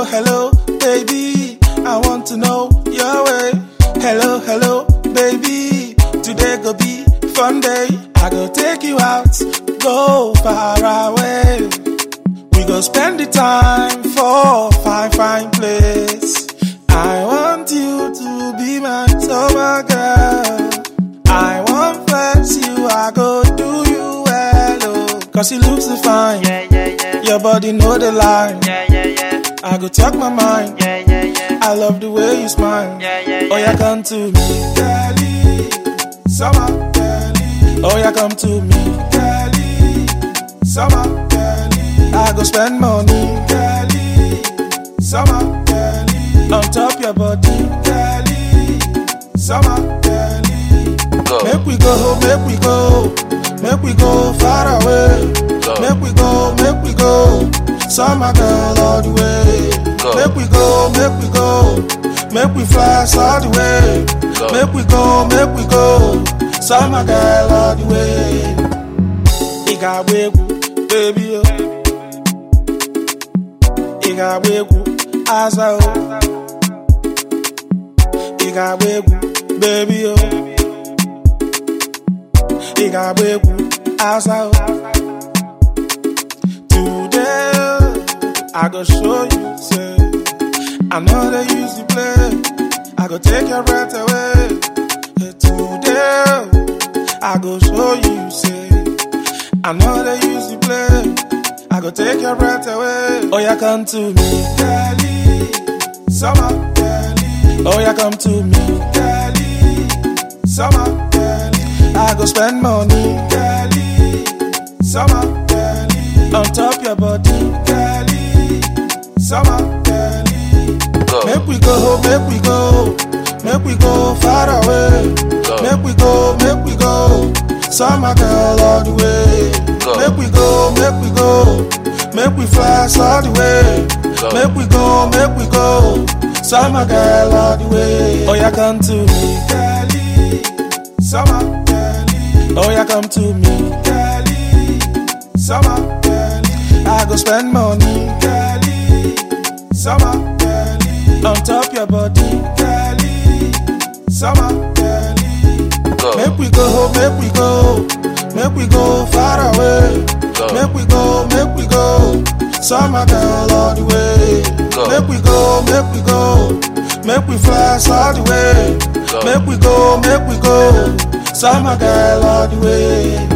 hello, baby. I want to know your way. Hello, hello, baby. Today go be fun day. I go take you out, go far away. We go spend the time for fine, fine place. I want you to be my summer girl. I want flex you, I go do you well, oh. Cause you look so fine. Yeah, yeah, yeah. Your body know the line. Yeah, yeah, yeah. I go talk my mind. Yeah, yeah, yeah. I love the way you smile. Yeah, yeah, Oh, yeah. yeah, come to me, girlie. Summer, girlie. Oh, yeah, come to me, girlie. Summer, girlie. I go spend money, girlie. Summer, girlie. On top your body, girlie. Summer, girlie. Go. Make we go, make we go, make we go far away. Go. Make we go, make we go, summer girl all the way. Go. Make we go, make we go, make we fly all the way. Go. Make we go, make we go, summer girl all the way. Igabegu, baby oh. Igabegu, asa oh. Igabegu, baby oh. Igabegu, asa oh. Today, I go show you, say, I know they use the play. I go take your breath away. Hey, Today, I go show you, say, I know they use the play. I go take your breath away. Oh, yeah, come to me, girlie. Summer, girlie. Oh, yeah, come to me, girlie. Summer, girlie. I go spend money, girlie. Summer, girlie. On top your body, girlie. Summer, girlie. Go. Make we go, make we go, make we go far away. Go. Make we go, make we go, summer girl all the way. Go. Make we go, make we go, make we fly all the way. Go. Make we go, make we go, summer girl all the way. Oh yeah, come to me, girlie, summer girlie. Oh yeah, come to me, girlie, summer girlie. I go spend money, girlie, summer girlie. On top your body, girlie, summer girlie. Go. Make we go, make we go, make we go far away. Go. Make we go, make we go, summer girl all the way. Go. Make we go, make we go, make we fly all the way. Go. Make we go, make we go, summer girl all the way.